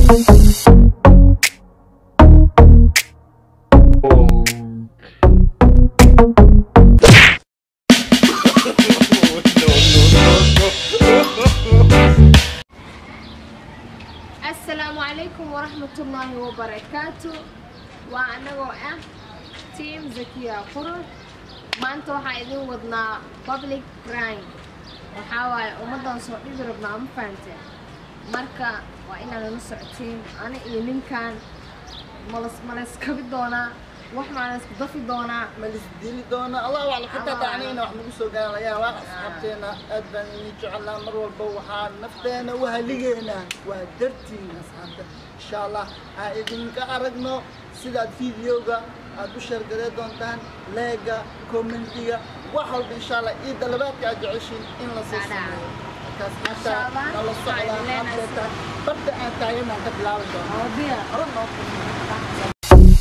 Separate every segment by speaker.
Speaker 1: asalaamu calaykum waraxmatullaahi wabarakaatu waa anagoo ah team zakiya qurur maanta waxaa idin wadnaa public crime waxaa waaye ummaddan soo dhibi rabnaa ma fahanteen marka waa inaad nala socotiin ani iyo ninkan malas malaskabi doonaa wax maa laysku dafi doonaa
Speaker 2: malis dili doona allah wacla xitaa
Speaker 1: Allah
Speaker 2: dacnayna wax nagu soo gaara laga yaabaa asxaabteena aad baan idin jecelnaa mar walba waxaa nafteena u haligeynaa waa dartiin asxaabta insha allah aan idinka aragno sidaad videoga aad u sheergaree doontaan leega commentiga wax walba insha allah iyo dalabaadka aad jeceshiin in la soo
Speaker 1: Dada.
Speaker 2: sameeyo markaas
Speaker 1: Insha
Speaker 2: maanta
Speaker 1: Allah,
Speaker 2: nala
Speaker 1: waxaan
Speaker 2: socdaa
Speaker 1: idin leenahay
Speaker 2: haddeeta barta aan taaganaan ka bilaabi doona
Speaker 1: oo biya
Speaker 2: hore noo kulmi.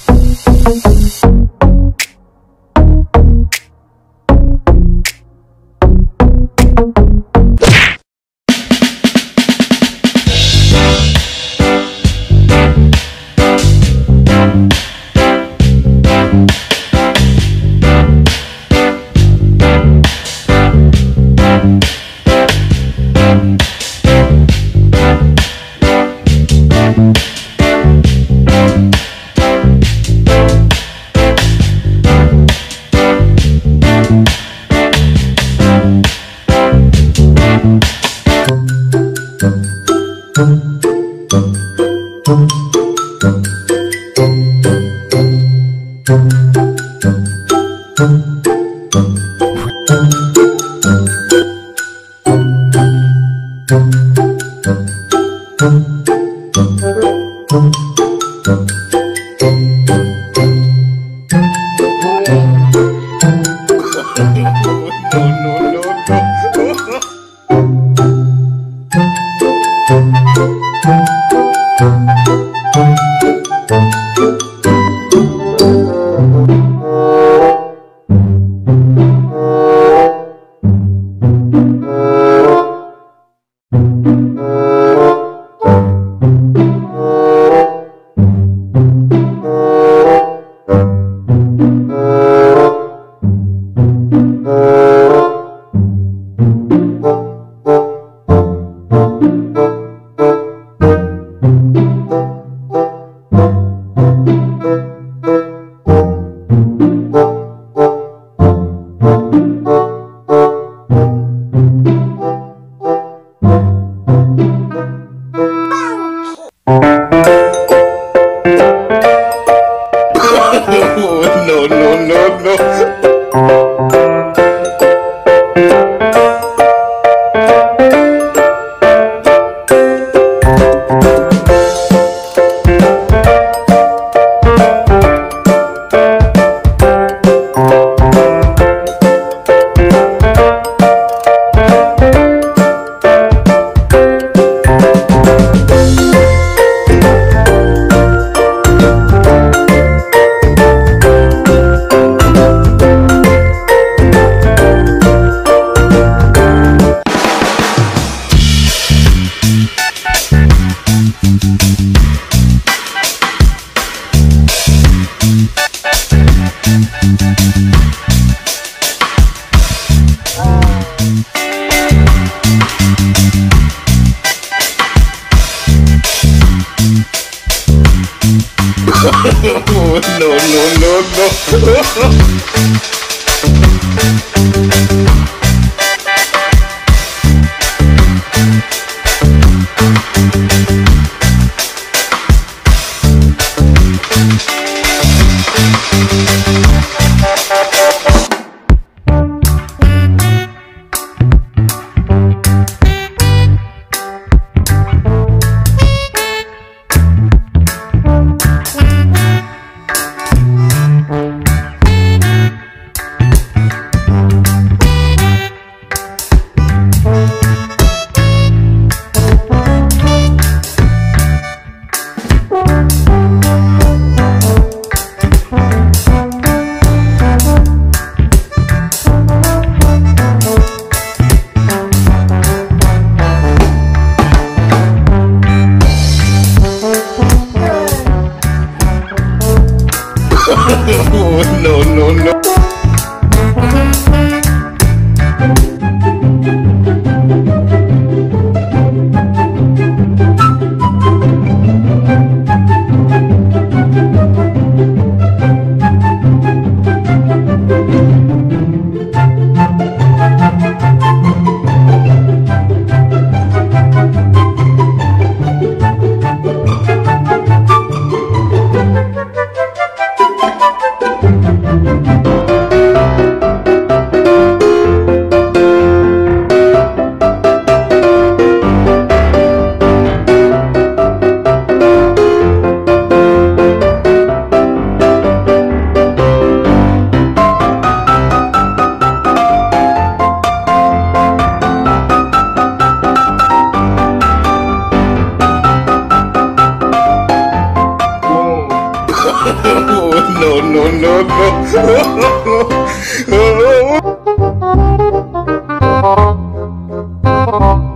Speaker 3: no, no, no, no. no, no, no, no. no, no, no. no, no, no, no.